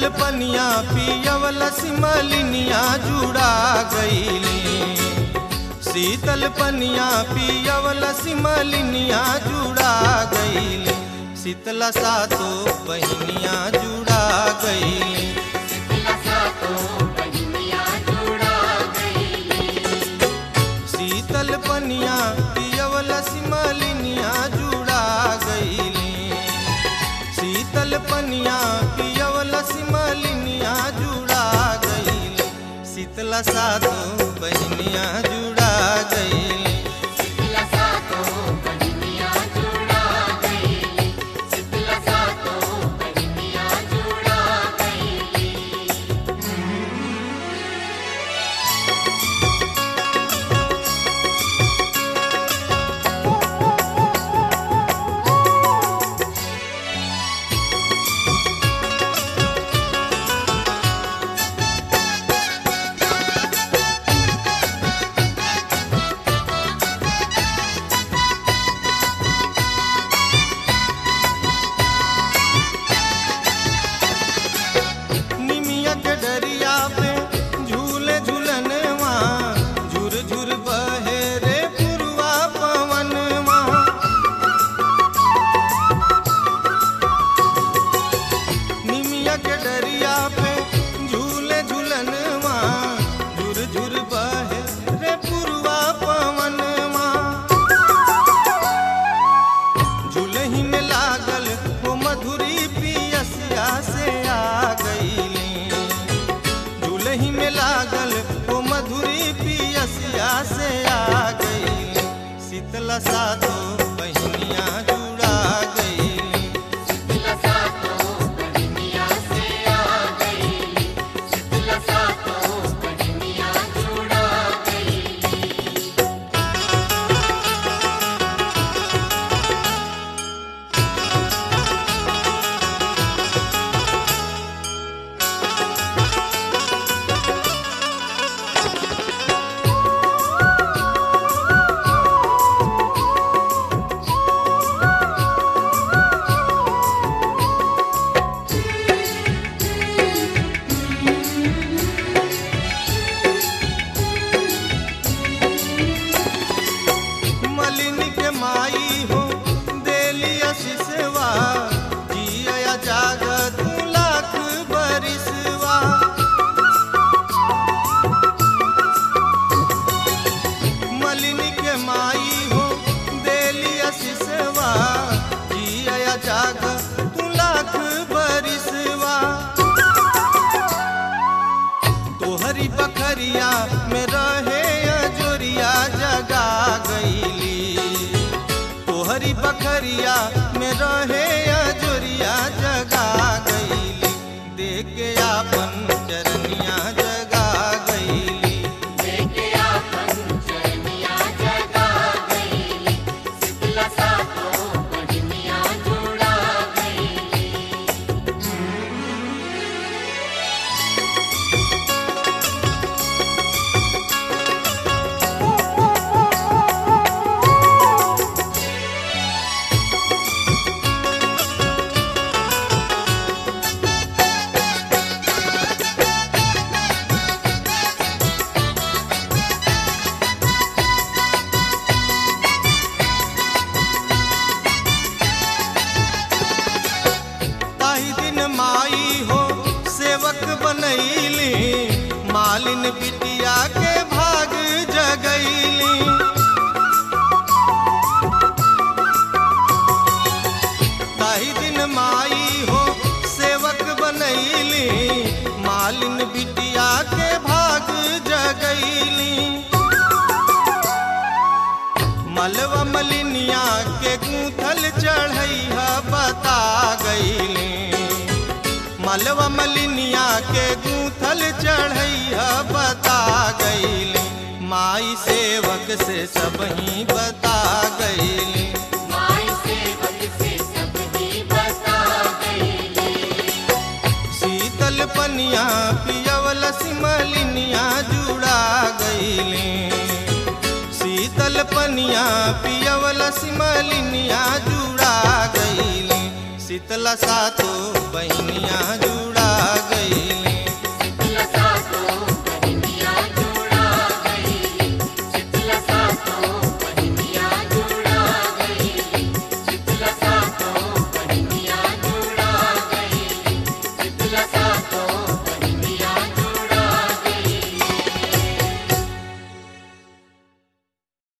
शीतल पनिया पियवल सिमलिनिया जुड़ा गईली शीतल पनिया पियवल सिमलिनिया जुड़ा गईली शीतला सातो बहनिया जुड़ा गईली शीतल पनिया पियवल सिमलिनिया जुड़ा गईली शीतल पनिया पियवल सिमलिनिया जुड़ा गईली शीतला सातो बहनिया जुड़ा गईली निमिया के डरिया पे झूले झूलनवा झुर झुर बहे रे पुरवा पवनवा निमिया के डरिया पे झूले झूलनवा झुर झुर बहे रे पुरवा पवनवा झूलही में लागल वो मधुरी पियसिया से आ गईली झूलही में लागल वो मधुरी पियसिया से आ गईली शीतला सातो बहनिया जुड़ा गईली मलिनी के माई हो देली आशीषवा जिया जाग तू लाख बरिसवा मलिनी के माई हो देली आशीषवा जिया जाग तू लाख बरिसवा तोहरी बखरिया में रहे अजोरिया जगा गईली तोहरी बखरिया में रहे अजोरिया जगा गईली देख के आपन चरनिया जगा गईली ताही दिन माई हो सेवक बनैली मालिन बिटिया के भाग जगैली ताही दिन माई हो सेवक बनैली मालिन बिटिया के भाग जगैली मलवा मलिनिया के गूंथल चढ़ैया बता गईली मलवा मलिनिया के गूंथल चढ़ैया बता गईली माई सेवक से सब ही बता गईली शीतल पनिया पियवल सिमलिनिया जुड़ा गईली शीतल पनिया पियवल सिमलिनिया जुड़ा गईली शीतला सातो बहनिया